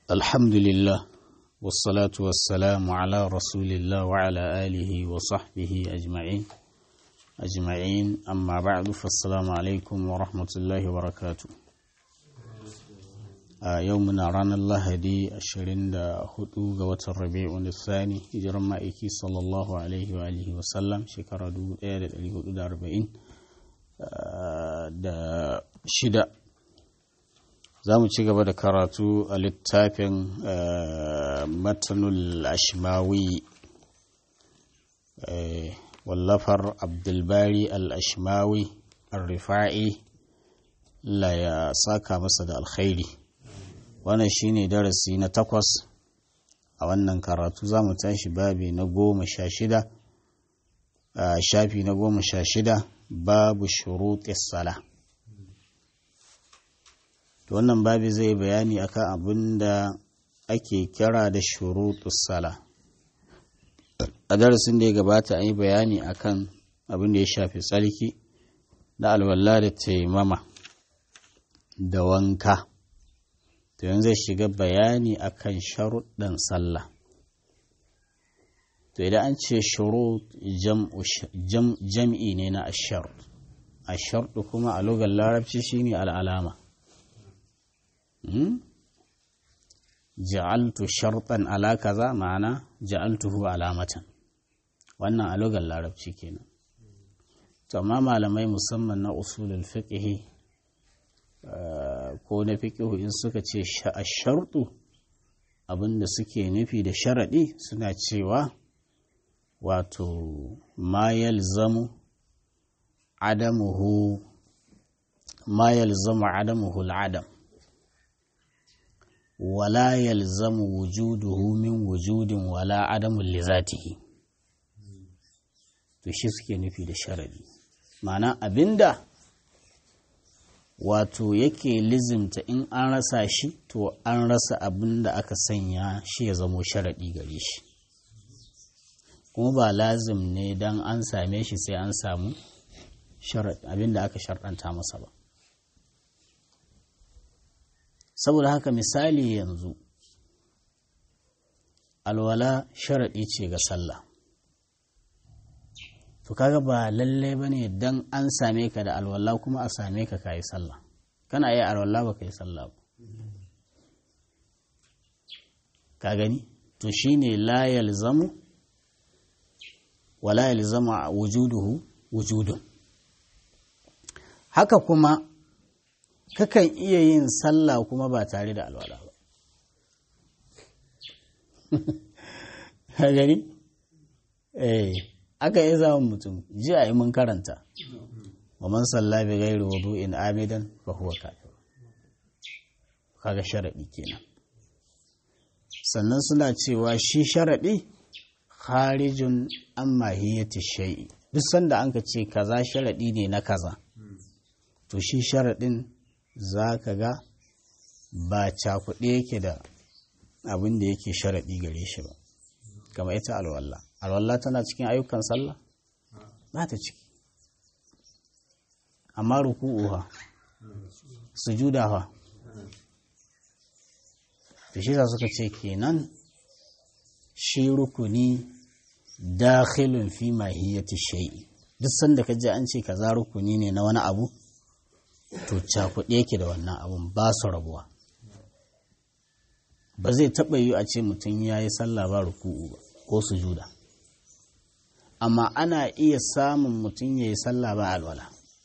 الحمد لله والصلاة والسلام على رسول الله وعلى آله وصحبه أجمعين أجمعين أما بعد فالسلام عليكم ورحمة الله وبركاته a yau muna ranar lahadi 24 ga watan rabi'un thani hijiran ma'aiki sallallahu alaihi wa alihi wasallam shekara 1440 da shida za mu ci gaba da karatu a littafin matanul ashmawi wallafar abdulbari al-ashmawi al-rifa'i la ya saka masa da alkhairi wannan shine darasi na takwas a wannan karatu za mu tashi babi na goma sha shida a shafi na goma sha shida babu shuruɗis sala wannan babi zai bayani akan abin da ake kira da shuruɗus sala a darasin da ya gabata an yi bayani akan abin da ya shafi tsarki da alwala da taimama da wanka to yanzu zai shiga bayani akan sharuɗin sallah to idan an ce shurut jam'i ne na ashar ashar kuma a lugar larabci shine al'alama ja'altu sharɗan ala kaza ma'ana ja'altuhu alamatan wannan a lugar larabci kenan to amma malamai musamman na usulul fiqhi ko na fiƙihu in suka ce a sharɗu abinda suke nufi da sharaɗi suna cewa wato ma yalzamu adamuhu ma yalzamu adamuhu al'adam wala yalzamu wujuduhu min wujudin wala adamun lizatihi to shi suke nufi da sharaɗi ma'ana abinda wato yake lizimta in an rasa shi to an rasa abin da aka sanya shi ya zamo sharaɗi gare shi kuma ba lazim ne don an same shi sai an samu abin da aka sharɗanta masa ba saboda haka misali yanzu alwala sharaɗi ce ga sallah to kaga ba lallai ba ne don an same ka da alwala kuma a same ka ka yi sallah kana yi alwala ba ka yi sallah ba ka gani to shine la yalzamu wala yalzamu wujuduhu wujudun haka kuma kakan iya yin sallah kuma ba tare da alwala ba ka gani eh aka yi zamun mutum ji a yi mun karanta wa man salla bi ghairi wudu'in amidan fa huwa kafir kaga sharadi kenan sannan suna cewa shi sharadi kharijun an mahiyati shay'i duk sanda anka ce kaza sharadi ne na kaza to shi sharadin zaka ga ba cakuɗe yake da abin da yake sharadi gare shi ba kamar ita alwallah alwallah tana cikin ayyukan sallah ba ta ciki amma ruku'u ha sujuda ha da shi suka ce kenan shi rukuni dakhilun fi mahiyati shay'i duk sanda ka ji an ce kaza rukuni ne na wani abu to cakuɗe yake da wannan abun ba su rabuwa ba zai taɓa yi a ce mutum ya yi sallah ba ruku'u ba ko sujuda amma ana iya samun mutum ya yi sallah ba alwala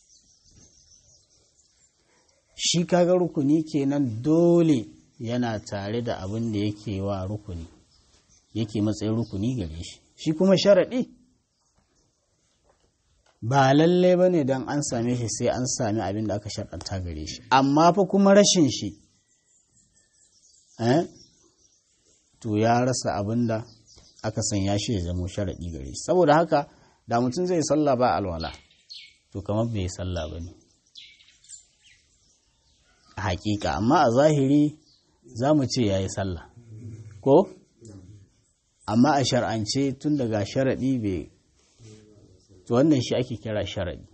shi kaga rukuni kenan dole yana tare da abin da yake wa rukuni yake matsayin rukuni gare shi shi kuma sharaɗi ba lalle ba ne don an same shi sai an sami abin da aka sharɗanta gare shi amma fa kuma rashin shi to ya rasa abin da aka sanya shi ya zamo sharaɗi gare shi saboda haka da mutum zai salla ba alwala to kamar bai salla ba ne a hakika amma a zahiri za mu ce ya yi salla ko amma a shar'ance tun daga sharaɗi bai to wannan shi ake kira sharaɗi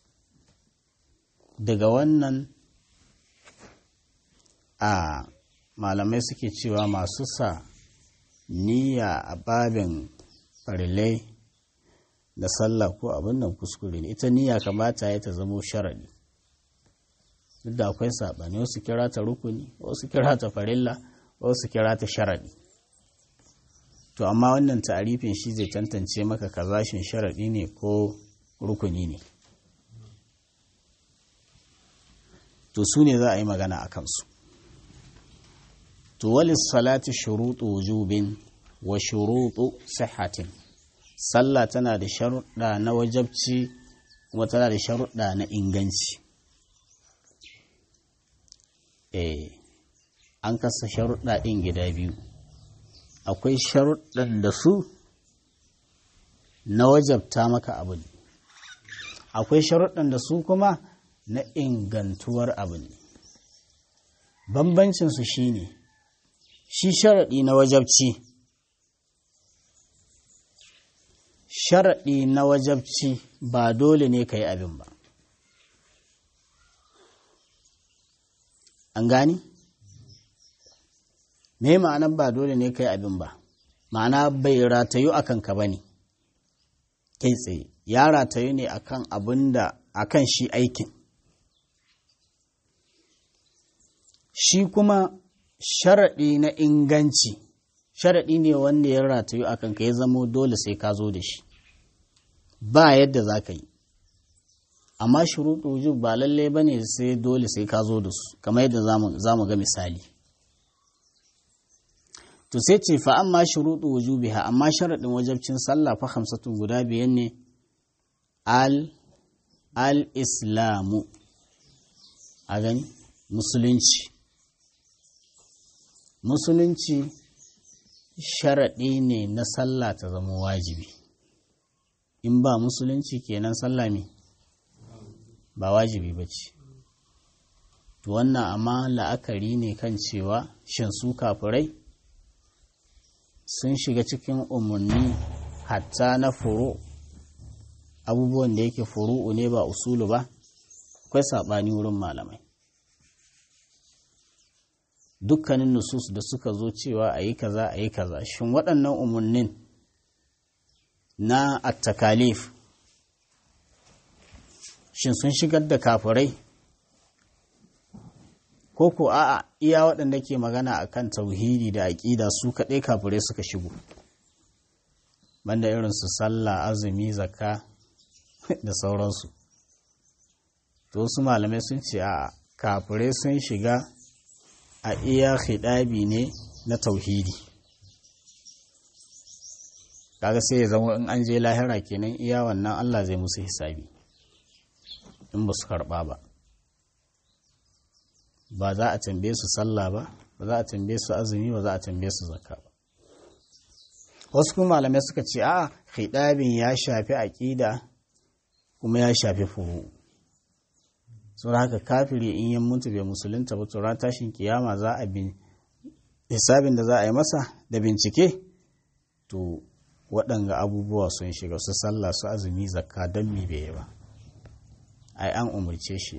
daga wannan a malamai suke cewa masu sa niyya a babin farilai da sallah ko abin nan kuskure ne ita niyya kamata ya ta zamo sharaɗi duk da akwai saɓani wasu kira ta rukuni wasu kira ta farilla wasu kira ta sharaɗi to amma wannan ta'arifin shi zai tantance maka kazashin sharaɗi ne ko rukuni ne to su ne za a yi magana a kansu to walis salati shuruɗu wujubin wa shuruɗu sihhatin sallah tana da sharuɗa na wajabci kuma tana da sharuɗa na inganci eh an kasa sharuɗa ɗin gida biyu akwai sharuɗan da su na wajabta maka abu ne akwai sharuɗan da su kuma na ingantuwar abu ne bambancinsu shi ne shi sharaɗi na wajabci sharaɗi na wajabci ba dole ne ka yi abin ba an gani? me ma'anar ba dole ne ka yi abin ba ma'ana bai ratayu a kanka ba ne kai tsaye ya ratayu ne akan abin da akan shi aikin shi kuma sharaɗi na inganci sharaɗi ne wanda ya ratayu a kanka ya zamo dole sai ka zo da shi ba yadda za ka yi amma shuruɗu wujub ba lallai ba ne sai dole sai ka zo da su kamar yadda za mu ga misali to sai ce fa amma shuruɗu wujubiha amma sharaɗin wajabcin sallah fa hamsatun guda biyan ne al al islamu a gani musulunci musulunci sharaɗi ne na sallah ta zama wajibi in ba musulunci kenan sallah me ba wajibi ba ce wannan amma la'akari ne kan cewa shin su kafirai sun shiga cikin umarni hatta na furu abubuwan da yake furu'u ne ba usulu ba akwai saɓani wurin malamai dukkanin nusus da suka zo cewa a yi kaza a yi kaza shin waɗannan umarnin na attakalif shin sun shigar da kafirai ko ko a'a iya waɗanda ke magana a kan tauhidi da aƙida su kaɗai kafirai suka shigo banda irin su sallah azumi zakka da sauransu to su malamai sun ce a kafirai sun shiga a iya hidabi ne na tauhidi kaga sai ya zama in an je lahira kenan iya wannan Allah zai musu hisabi in ba su karɓa ba ba za a tambaye su sallah ba ba za a tambaye su azumi ba za a tambaye su zakka ba wasu kuma malamai suka ce a hidabin ya shafi aƙida kuma ya shafi furu saboda haka kafiri in yan mutu bai musulunta ba ran tashin kiyama za a bin hisabin da za a yi masa da bincike to waɗanga abubuwa sun shiga su sallah su azumi zakka don mi bai ba ai an umarce shi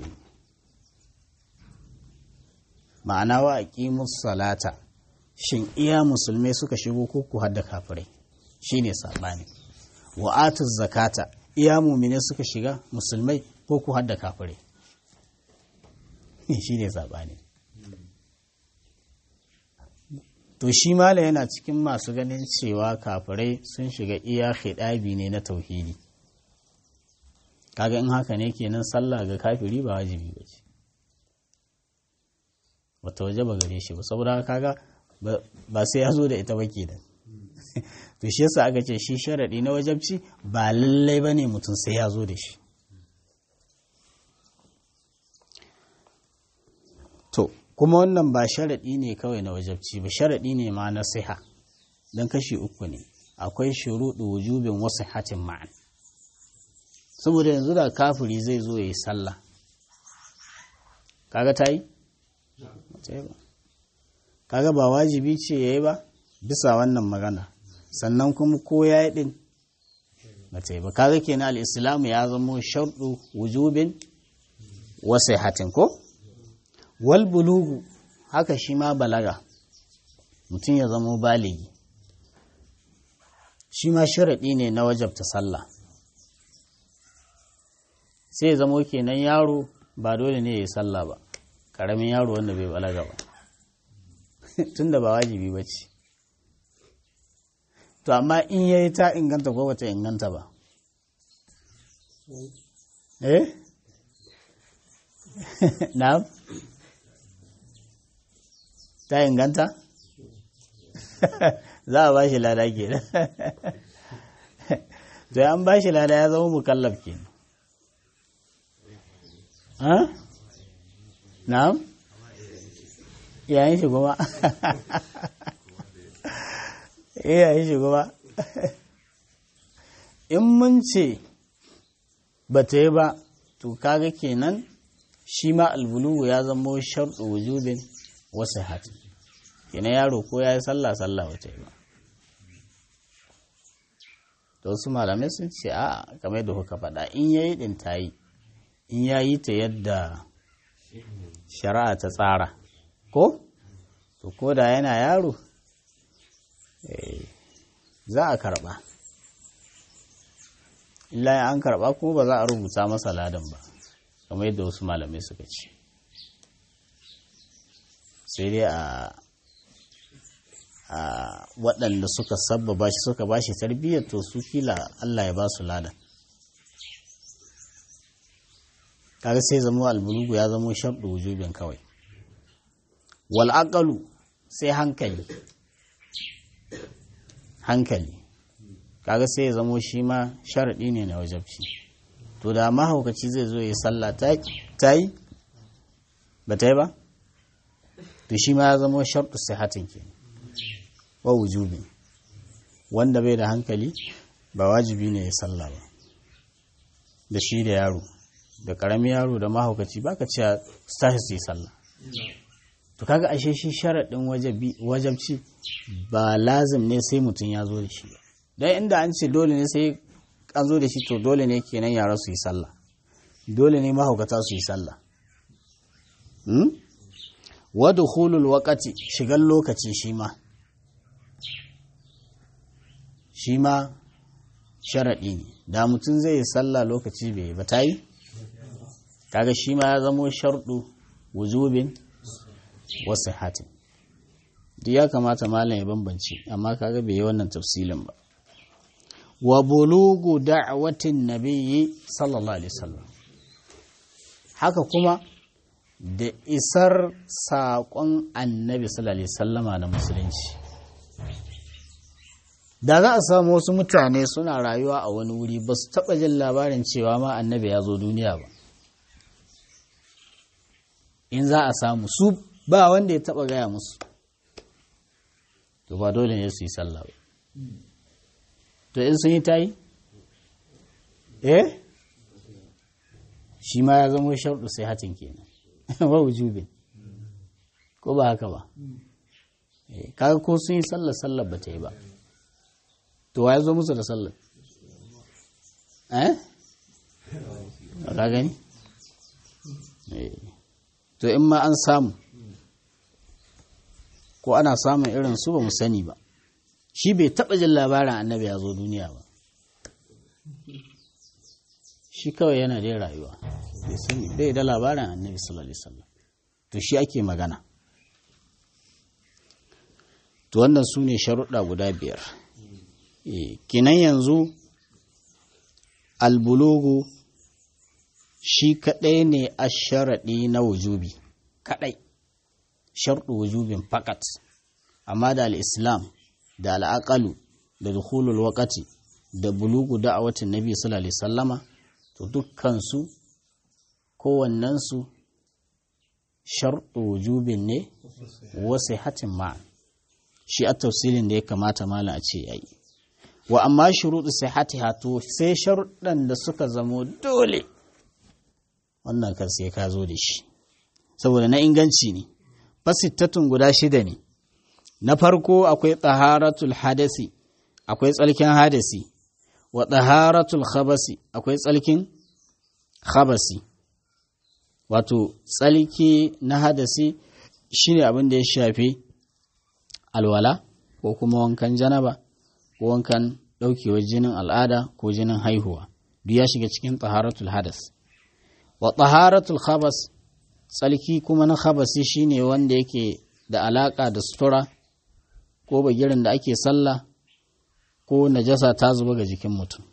ma'ana wa aqimus salata shin iya musulmai suka shigo ko ku hadda kafirai shine sabani wa atuz zakata iya mumine suka shiga musulmai ko ku hadda kafirai shine sabani to shi mala yana cikin masu ganin cewa kafirai sun shiga iya hidabi ne na tauhidi kaga in haka ne kenan sallah ga kafiri ba wajibi ba ce wata waje ba gare shi ba saboda kaga ba sai ya zo da ita ba kenan to shi yasa aka ce shi sharadi na wajabci ba lallai ba ne mutum sai ya zo da shi to kuma wannan ba sharaɗi ne kawai na wajabci ba sharaɗi ne ma na siha don kashi uku ne akwai shuruɗu wujubin wasu hatin ma'an saboda yanzu da kafiri zai zo ya yi sallah kaga ta yi? kaga ba wajibi ce ya yi ba bisa wannan magana sannan kuma ko ya yi ɗin ba ta yi ba kaga kenan al'islamu ya zama sharɗu wujubin wasu hatin ko? wal bulugu haka shi ma balaga mutum ya zamo baligi shi ma sharaɗi ne na wajabta sallah sai ya zamo kenan yaro ba dole ne ya yi sallah ba ƙaramin yaro wanda bai balaga ba tun da ba wajibi ba ce to amma in ya yi ta inganta ko bata inganta ba eh na ta inganta za a ba shi lada ke to an ba shi lada ya zama mukallaf ke na'am yayin shi kuma yayin shi kuma in mun ce ba ta yi ba to kaga kenan shi ma albulugu ya zama sharɗu wujubin wasu hati kenan yaro ko ya yi sallah sallah wata yi ba to wasu malamai sun ce a kamar da kuka faɗa in ya yi ɗin ta yi in ya yi ta yadda shari'a ta tsara ko to ko da yana yaro za a karɓa illa an karɓa kuma ba za a rubuta masa ladan ba kamar yadda wasu malamai suka ce sai dai a a waɗanda suka sabbaba shi suka ba shi tarbiyyar to su kila Allah ya ba su ladan kaga sai zama albulugu ya zama sharɗu wujubin kawai wal aqalu sai hankali hankali kaga sai ya zamo shi ma sharaɗi ne na wajabci to da mahaukaci zai zo ya sallah ta yi ba ta yi ba to shi ma ya zamo sharɗu sihatin ke wa wujubi wanda bai da hankali ba wajibi ne ya sallah ba da shi da yaro da ƙaramin yaro da mahaukaci ba ka cewa stashi su yi sallah to kaga ashe shi sharaɗin wajabci ba lazim ne sai mutum ya zo da shi ba don inda an ce dole ne sai an zo da shi to dole ne kenan yara su yi sallah dole ne mahaukata su yi sallah wadda hulul wakati shigar lokaci shi ma shi ma sharaɗi ne da mutum zai yi sallah lokaci bai ba ta yi kaga shi ma ya zamo sharɗu wujubin wasu hatin duk ya kamata malam ya bambance amma kaga bai yi wannan tafsilin ba wa bulugu da'watin nabiyyi sallallahu alaihi wasallam haka kuma da isar saƙon annabi sallallahu alaihi wasallama na musulunci da za a samu wasu mutane suna rayuwa a wani wuri ba su taɓa jin labarin cewa ma annabi ya zo duniya ba in za a samu su ba wanda ya taɓa gaya musu to ba dole ne su yi sallah ba to in sun yi ta yi eh shi ma ya zama sharɗu sai hatin kenan ba wujubin ko ba haka ba kaga ko sun yi sallar sallar ba ta yi ba to wa ya zo musu da sallar eh ka gani to in ma an samu ko ana samun irin su ba mu sani ba shi bai taɓa jin labarin annabi ya zo duniya ba shi kawai yana dai rayuwa bai sani bai da labarin annabi sallallahu alaihi wasallam to shi ake magana to wannan su ne sharuɗa guda biyar kinan yanzu albulugu shi kaɗai ne a sharaɗi na wujubi kaɗai sharɗu wujubin fakat amma da al'islam da al'aƙalu da dukulul wakati da bulugu da'awatin nabi sallallahu alaihi sallama to dukkansu kowannensu sharɗu wujubin ne wasu hatin ma shi a tafsilin da ya kamata mala a ce yayi wa amma shuruɗu sai hati hato sai sharuɗan da suka zamo dole wannan kar sai ka zo da shi saboda na inganci ne fasittatun guda shida ne na farko akwai taharatul hadasi akwai tsalkin hadasi wa taharatul khabasi akwai tsalkin khabasi wato tsalki na hadasi shine abin da ya shafi alwala ko kuma wankan janaba ko wankan ɗaukewar jinin al'ada ko jinin haihuwa duk ya shiga cikin taharatul hadas wa taharatul khabas tsalki kuma na khabasi shine wanda yake da alaka da sutura ko bagirin da ake sallah ko najasa ta zuba ga jikin mutum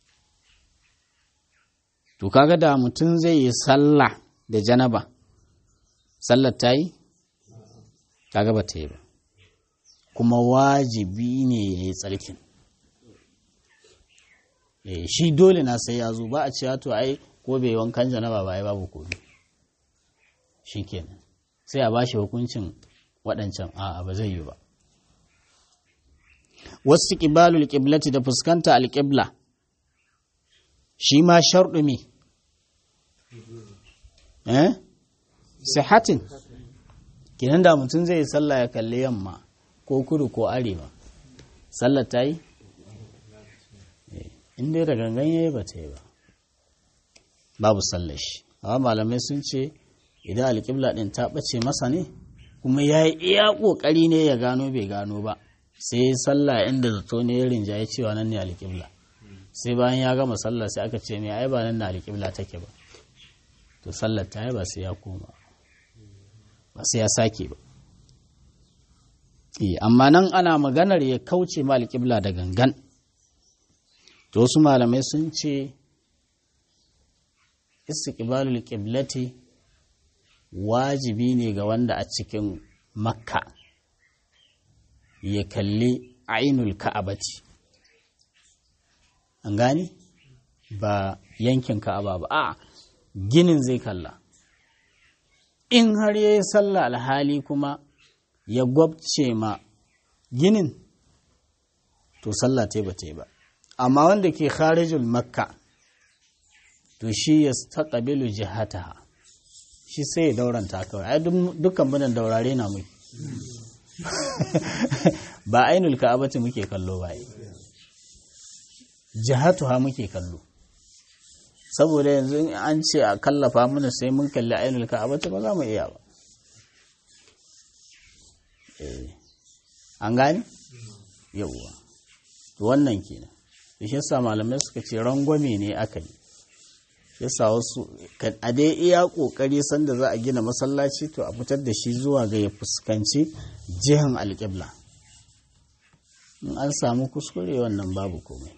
to kaga da mutum zai yi sallah da janaba sallar ta yi kaga ba ta yi ba kuma wajibi ne ya yi tsarkin shi dole na sai ya zo ba a cewa to ai ko bai wankan janaba ba ai babu komi shi kenan sai a bashi hukuncin waɗancan a ba zai yi ba wasu ƙibalul ƙiblati da fuskanta alƙibla shi ma sharɗu me eh sihatin kinan da mutum zai sallah ya kalli yamma ko kudu ko arewa sallar ta yi in dai da gangan yayi ba ta yi ba babu sallar shi amma malamai sun ce idan alƙibla ɗin ta ɓace masa ne kuma ya yi iya ƙoƙari ne ya gano bai gano ba sai sallah inda zato ne ya rinjaye cewa nan ne alƙibla sai bayan ya gama sallah sai aka ce mai ai ba nan na alƙibla take ba to sallar ta yi ba sai ya koma ba sai ya sake ba amma nan ana maganar ya kauce ma alƙibla da gangan to wasu malamai sun ce istiqbalul qiblati wajibi ne ga wanda a cikin makka ya kalli ainul ka'abati an gani ba yankin ka'aba ba a ginin zai kalla in har ya yi sallah alhali kuma ya gwabce ma ginin to sallah ta ba ta ba amma wanda ke kharijul makka to shi ya taƙabilu jihataha shi sai ya dauranta kawai ai dukkan munan daurare na mu ba ainul ka'abati muke kallo ba jihatuha muke kallo saboda yanzu an ce a kallafa mana sai mun kalli ainul ka'abati ba za mu iya ba an gani yauwa wannan kenan shi yasa malamai suka ce rangwame ne aka yi yasa wasu a dai iya kokari sanda za a gina masallaci to a fitar da shi zuwa ga ya fuskanci jihan alƙibla in an samu kuskure wannan babu komai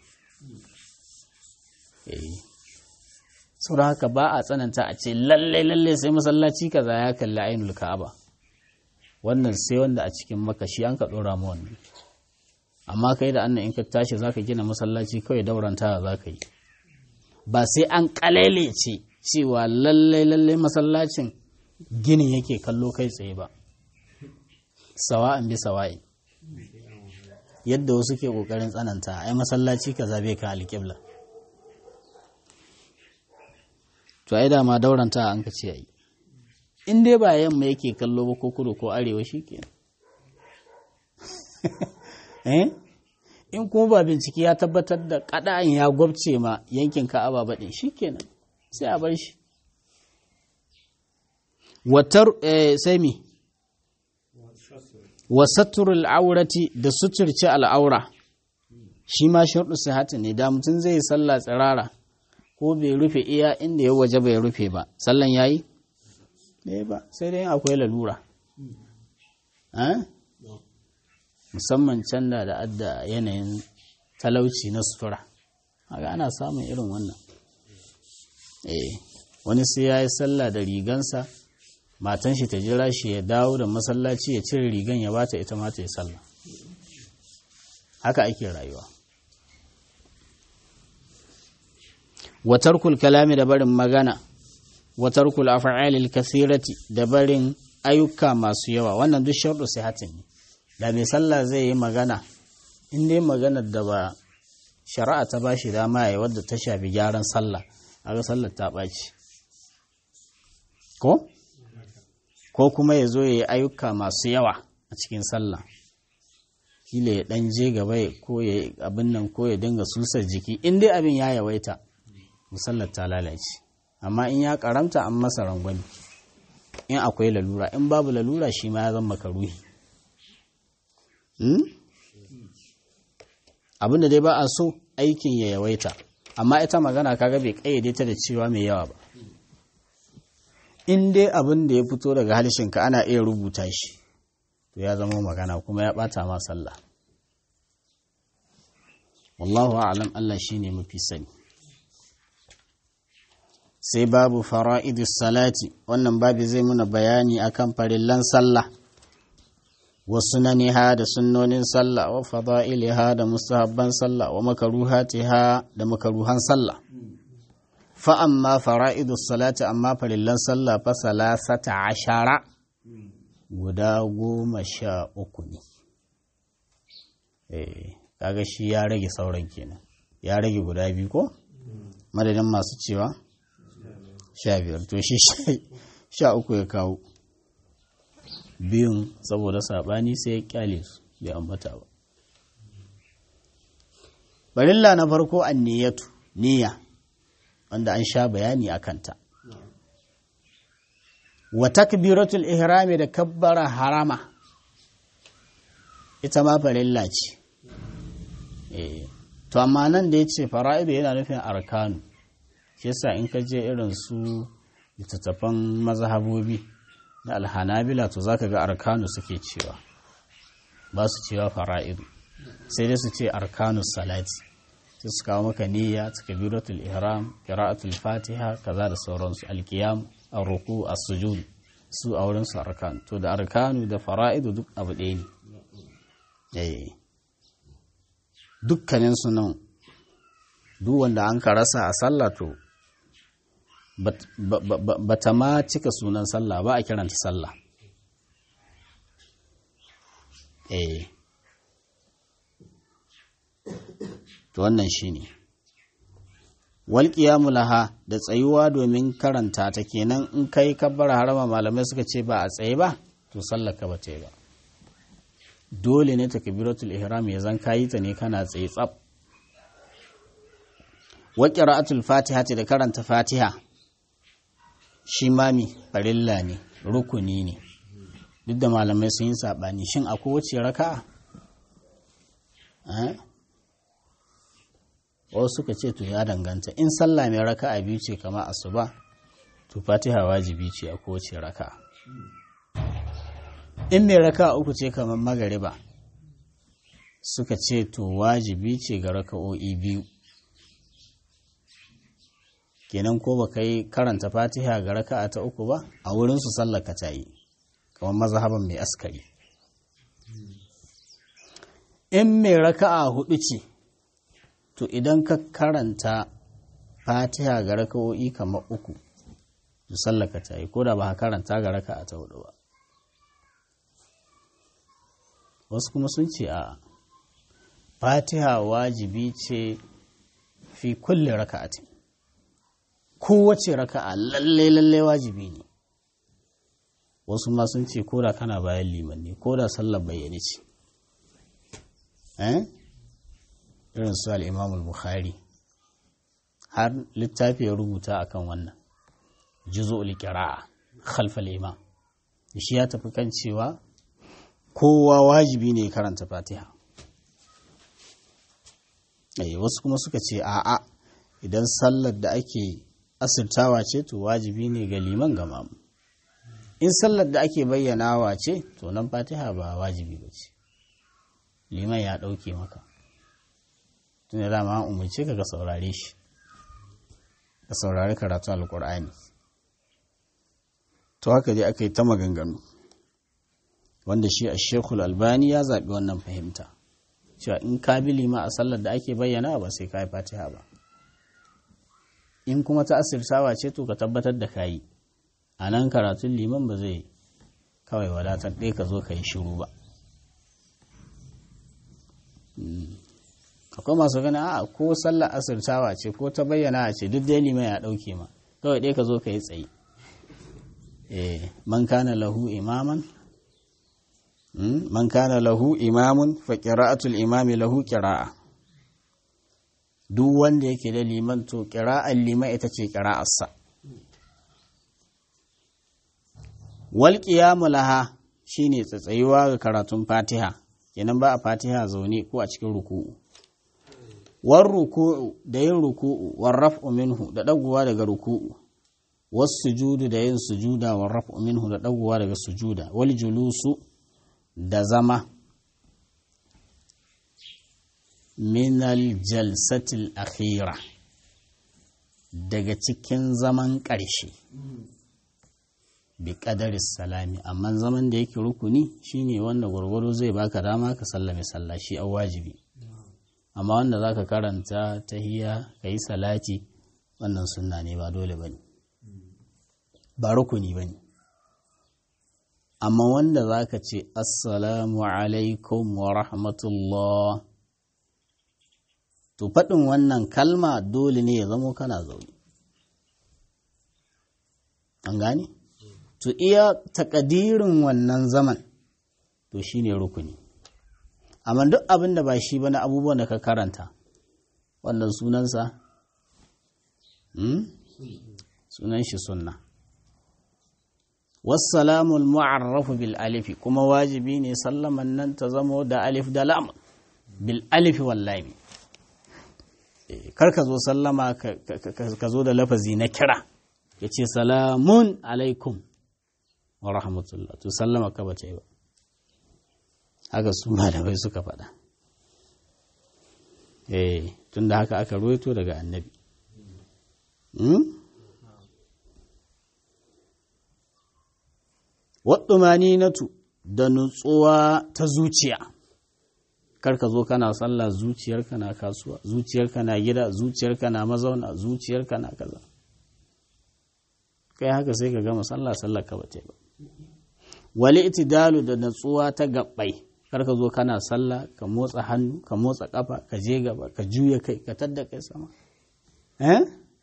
saboda haka ba a tsananta a ce lallai lallai sai masallaci kaza ya kalli ainul ka'aba wannan sai wanda a cikin makashi an ka dora mu wannan amma kai da annan in ka tashi zaka gina masallaci kawai dauranta zaka yi ba sai an ce cewa lallai lallai masallacin ginin yake kallo kai tsaye ba sawa'an bi sawa'i yadda wasu ke kokarin tsananta ai masallaci kaza bai ka alƙibla to ai dama dauranta an ka ce ai in dai ba yamma yake kallo ba ko kudu ko arewa shikenan eh in kuma ba bincike ya tabbatar da kada'an ya gwabce ma yankin ka'aba ba ɗin shikenan sai a bar shi watar sai mi wasaturul aurati da suturci al'aura shi ma sharɗu sihati ne da mutum zai yi sallah tsirara ko bai rufe iya inda ya waje bai rufe ba sallan yayi ne ba sai dai akwai lalura musamman can da da adda yanayin talauci na sutura haka ana samun irin wannan eh wani sai ya yi sallah da rigansa matan shi ta jira shi ya dawo da masallaci ya cire rigan ya bata ita ma ta yi sallah haka ake rayuwa watarkul kalami da barin magana watarkul af'alil kasirati da barin ayyuka masu yawa wannan duk sharɗu sihatin ne da mai sallah zai yi magana in dai maganar da ba shari'a ta ba shi dama ya wadda ta shafi gyaran sallah a ga sallar ta ɓaci ko ko kuma ya zo ya yi ayyuka masu yawa a cikin sallah kila ya ɗan je gaba ko ya yi abin nan ko ya dinga susar jiki in dai abin ya yawaita musallar ta lalace amma in ya karamta an masa rangwani in akwai lalura in babu lalura shi ma ya zama makaruhi abinda dai ba a so aikin ya yawaita amma ita magana kaga bai kayyade ta da cewa mai yawa ba in dai abin da ya fito daga halishinka ana iya rubuta shi to ya zama magana kuma ya bata ma sallah wallahu a'lam Allah shine mafi sani sai babu fara'idus salati wannan babu zai muna bayani akan farillan sallah wa sunaniha da sunnonin sallah wa fada'iliha da mustahabban sallah wa makaruhatiha da makaruhan sallah fa amma fara'idus salati amma farillan sallah fa salasata ashara guda goma sha uku ne eh kaga shi ya rage sauran kenan ya rage guda biyu ko madadin masu cewa sha biyar to shi sha uku ya kawo biyun saboda saɓani sai ya kyale su bai ambata ba barilla na farko an niyyatu niyya wanda an sha bayani a kanta wa takbiratul ihrami da kabbara harama ita ma farilla ce to amma nan da ya ce fara'idu yana nufin arkanu shi yasa in ka je irin su littattafan mazhabobi na alhanabila to zaka ga arkanu suke cewa ba su cewa fara'idu sai dai su ce arkanu salati sai su kawo maka niyya takbiratul ihram qira'atul fatiha kaza da sauransu alqiyam ar-ruku as-sujud su a wurin su arkan to da arkanu da fara'idu duk abu ɗaya ne eh dukkanin su nan duk wanda an ka rasa a sallah to ba ta ma cika sunan sallah ba a kiranta sallah eh to wannan shine wal qiyamu laha da tsayuwa domin karanta ta kenan in kai kabbara harama malamai suka ce ba a tsaye ba to sallar ka ba ta yi ba dole ne takbiratul ihram ya zan kayi ta ne kana tsaye tsaf wa qira'atul fatiha da karanta fatiha shi mami farilla ne rukuni ne duk da malamai sun yi saɓani shin a kowace raka wasu suka ce to ya danganta in sallah mai raka a biyu ce kama asuba to fatiha wajibi ce a kowace raka in mai raka uku ce kamar magariba suka ce to wajibi ce ga raka'o'i biyu kenan ko ba kai karanta fatiha ga raka'a ta uku ba a wurinsu sallaka ta yi kamar mazhaban mai askari in mai raka'a hudu ce to idan ka karanta fatiha ga raka'o'i kamar uku to sallaka ta yi ko da ba ka karanta ga raka'a ta hudu ba wasu kuma sun ce a fatiha wajibi ce fi kulle raka'atin kowace raka'a lalle lalle wajibi ne wasu ma sun ce koda kana bayan liman ne koda sallar bayyane ce eh irin su al-Imam al-Bukhari har littafi ya rubuta akan wannan juz'ul qira'a khalf al-imam shi ya tafi kan cewa kowa wajibi ne karanta Fatiha eh wasu kuma suka ce a'a idan sallar da ake asirtawa ce to wajibi ne ga liman ga mamu in sallar da ake bayyanawa ce to nan fatiha ba wajibi ba ce liman ya ɗauke maka tun da dama an umarce ka ga saurare shi ka saurari karatu alkur'ani to haka dai aka yi ta maganganu wanda shi a shekul albani ya zaɓi wannan fahimta cewa in ka bi lima a sallar da ake bayyana ba sai ka yi fatiha ba in kuma ta asirtawa ce to ka tabbatar da kayi a nan karatun liman ba zai kawai wadatar ɗaya ka zo ka yi shiru ba akwai masu gani a ko sallar asirtawa ce ko ta bayyana ce duk dai liman ya ɗauke ma kawai ɗaya ka zo ka yi tsaye man kana lahu imaman man kana lahu imamun fa qira'atul imami lahu qira'a duk wanda yake da liman to ƙira'ar liman ita ce ƙira'arsa wal qiyamu laha shine tsatsayuwa ga karatun fatiha kenan ba a fatiha zaune ko a cikin ruku'u war ruku'u da yin ruku'u war raf'u minhu da dagowa daga ruku'u was sujudu da yin sujuda war raf'u minhu da dagowa daga sujuda wal julusu da zama min al jalsatil akhira daga cikin zaman ƙarshe bi ƙadarin salami amma zaman da yake rukuni shine wanda gwargwado zai baka dama ka sallame sallah shi a wajibi amma wanda za ka karanta tahiya ka yi salati wannan sunna ne ba dole ba ne ba rukuni ba ne amma wanda za ka ce assalamu alaikum wa rahmatullah to faɗin wannan kalma dole ne ya zamo kana zaune an gane? to iya takadirin wannan zaman to shine rukuni amma duk abin da ba shi ba na abubuwan da ka karanta wannan sunansa sunan shi sunna wassalamul mu'arrafu bil alifi kuma wajibi ne sallaman nan ta zamo da alif da lam bil alifi wallahi kar ka zo sallama ka zo da lafazi na kira ya ce salamun alaikum wa rahmatullah to sallama ka bace ba haka su malamai suka faɗa eh tunda haka aka ruwaito daga annabi waɗumani natu da nutsuwa ta zuciya karka zo kana sallah zuciyarka na kasuwa zuciyarka na gida zuciyarka na mazauna zuciyarka na kaza kai haka sai ka gama sallah sallah ka bace ba wali itidalu da natsuwa ta gabbai karka zo kana sallah ka motsa hannu ka motsa kafa ka je gaba ka juya kai ka tadda kai sama eh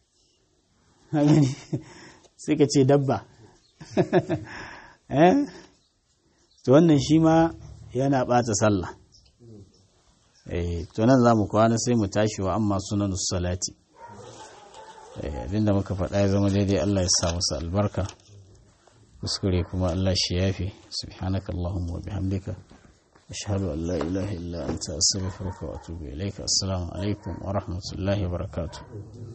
sai ka ce dabba eh to wannan shi ma yana bata sallah eh to nan zamu kwana sai mu tashi wa amma sunanus salati eh abinda muka faɗa ya zama daidai Allah ya sa masa albarka kuskure kuma Allah shi yafi subhanaka allahumma wa bihamdika ashhadu an la ilaha illa anta astaghfiruka wa atubu ilaika assalamu alaikum wa rahmatullahi wa barakatuh